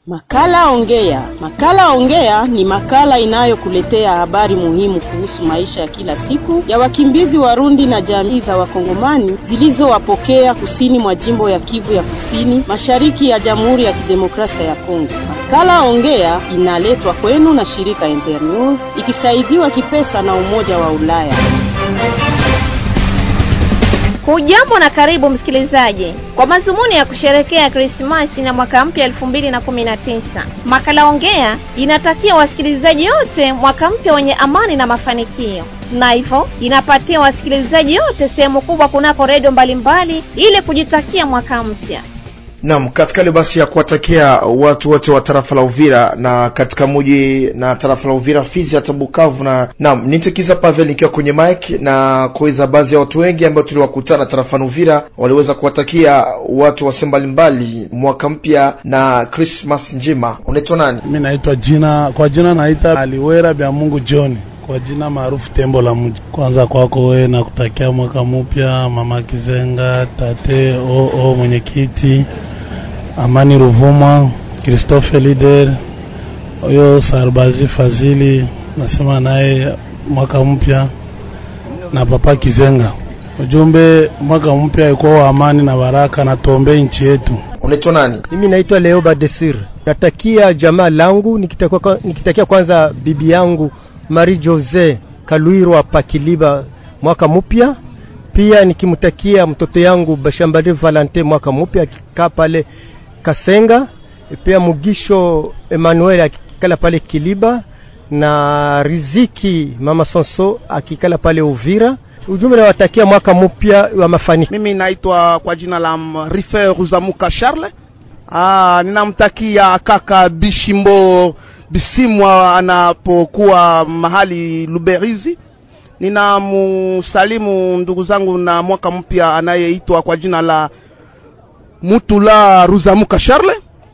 Makala Ongea. Makala Ongea ni makala inayokuletea habari muhimu kuhusu maisha ya kila siku ya wakimbizi Warundi na jamii za Wakongomani zilizowapokea kusini mwa jimbo ya Kivu ya Kusini, mashariki ya Jamhuri ya Kidemokrasia ya Kongo. Makala Ongea inaletwa kwenu na shirika Internews ikisaidiwa kipesa na Umoja wa Ulaya. Hujambo na karibu msikilizaji, kwa mazumuni ya kusherekea Krismasi na mwaka mpya 2019, makala ongea inatakia wasikilizaji wote mwaka mpya wenye amani na mafanikio, na hivyo inapatia wasikilizaji wote sehemu kubwa kunako redio mbalimbali ili kujitakia mwaka mpya. Naam, katika ile basi ya kuwatakia watu wote wa tarafa la Uvira na katika muji na tarafa la Uvira, Fizi hata Bukavu na naam, nitikiza Pavel nikiwa kwenye mic na kuweza baadhi ya watu wengi ambao tuliwakutana tarafani Uvira waliweza kuwatakia watu wase mbalimbali mwaka mpya na Christmas njema. Unaitwa nani? Mimi naitwa jina kwa jina naita Aliwera bya Mungu John kwa jina maarufu Tembo la Mji. Kwanza kwako wewe na kutakia mwaka mpya, mama Kizenga, tate oo, mwenyekiti Amani Ruvuma, Christophe Lider, huyo Sarbazi Fazili, nasema naye mwaka mpya na papa Kizenga. Ujumbe mwaka mpya ikuwa wa amani na baraka, na tuombee nchi yetu. Unaitwa nani? Mimi naitwa Leo Badesir. Natakia jamaa langu nikitakia, nikitakia kwanza bibi yangu Marie Jose Kalwirwa Pakiliba mwaka mpya, pia nikimtakia mtoto yangu Bashambali Valente mwaka mpya akikaa pale Kasenga, pia Mugisho Emmanuel akikala pale Kiliba na Riziki Mama Sonso akikala pale Uvira. Ujumbe nawatakia mwaka mpya wa mafanikio. Mimi naitwa kwa jina la Rife Ruzamuka Charles. Ah, ninamtakia kaka Bishimbo Bisimwa anapokuwa mahali Luberizi. Ninamusalimu ndugu zangu na mwaka mpya anayeitwa kwa jina la Mutula Ruzamuka Charles.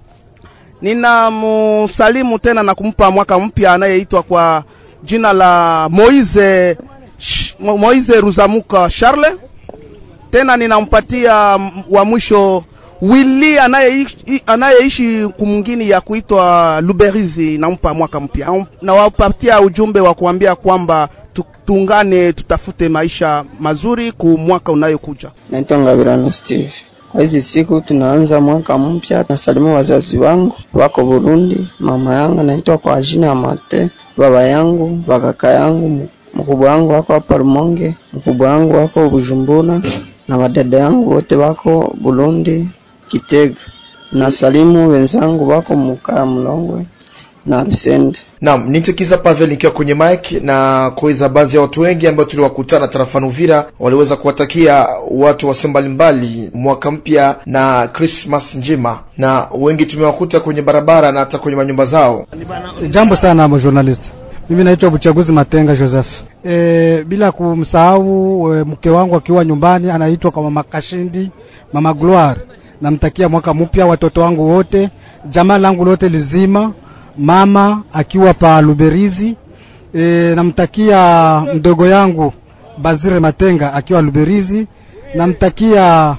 Ninamusalimu tena na kumpa mwaka mpya anayeitwa kwa jina la Moize Moize Ruzamuka Charles. Tena ninampatia wa mwisho Willy anayeishi anayeishi kumngini ya kuitwa Luberizi, nampa mwaka mpya. Nawapatia ujumbe wa kuambia kwamba tuungane, tutafute maisha mazuri ku mwaka unayokuja. Naitwa Ngabirano Steve. Kwa hizi siku tunaanza mwaka mpya, nasalimu wazazi wangu wako Burundi, mama yangu naitwa kwa jina ya Mate, baba yangu, bakaka yangu, mkubwa wangu wako hapa Rumonge, mkubwa wangu wako Bujumbura na wadada yangu wote wako Burundi Kitega. Na salimu wenzangu wako Mukaa Mlongwe na Rusende. Naam, nitikiza Pavel nikiwa kwenye mic na kuweza baadhi ya watu wengi ambao tuliwakutana tarafani Uvira waliweza kuwatakia watu wase mbalimbali mwaka mpya na Christmas njema, na wengi tumewakuta kwenye barabara na hata kwenye manyumba zao. Jambo sana mo journalist. Mimi naitwa Buchaguzi Matenga Joseph. E, bila kumsahau e, mke wangu akiwa nyumbani anaitwa kwa mama Kashindi, mama Gloire. Namtakia mwaka mpya watoto wangu wote, jamaa langu lote lizima, mama akiwa pa Luberizi. E, namtakia mdogo yangu Bazire Matenga akiwa Luberizi. Namtakia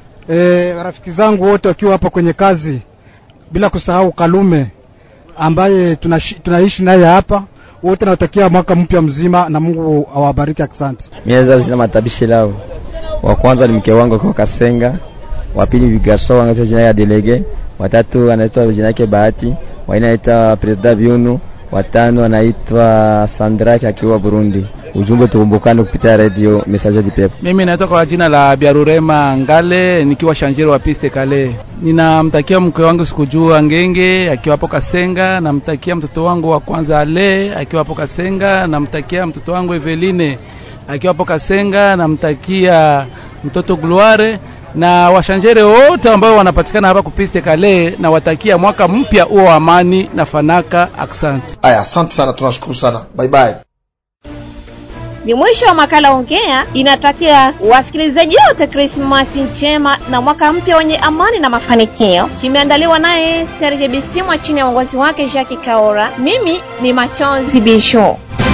e, rafiki zangu wote wakiwa hapa kwenye kazi, bila kusahau Kalume ambaye tunaishi tuna naye hapa wote nawatakia mwaka mpya mzima na Mungu awabariki. Asante. Mimi sina matabishi lao. Wa kwanza ni mke wangu kwa Kasenga, wa pili Vigaso anaitwa jina ya Delege, watatu anaitwa jina yake Bahati, wa nne anaitwa President Biunu, watano anaitwa Sandraki akiwa Burundi. Ujumbe tukumbukane kupitia radio message di pepe. Mimi naitwa kwa jina la Biarurema Ngale nikiwa shanjero wa piste kale. Ninamtakia mke wangu sikujua Ngenge akiwa hapo Kasenga, namtakia mtoto wangu wa kwanza Ale akiwa hapo Kasenga, namtakia mtoto wangu Eveline akiwa hapo Kasenga, namtakia mtoto Gloire na washanjere wote ambao wanapatikana hapa kupiste kale, na watakia mwaka mpya huo wa amani na fanaka. Asante. Aya, asante sana, tunashukuru sana, bye bye. Ni mwisho wa makala Ongea. Inatakia wasikilizaji wote Krismasi njema na mwaka mpya wenye amani na mafanikio. Kimeandaliwa naye Serge Bisimwa chini ya uongozi wake Jacques Kaora. Mimi ni Machozi Bisho.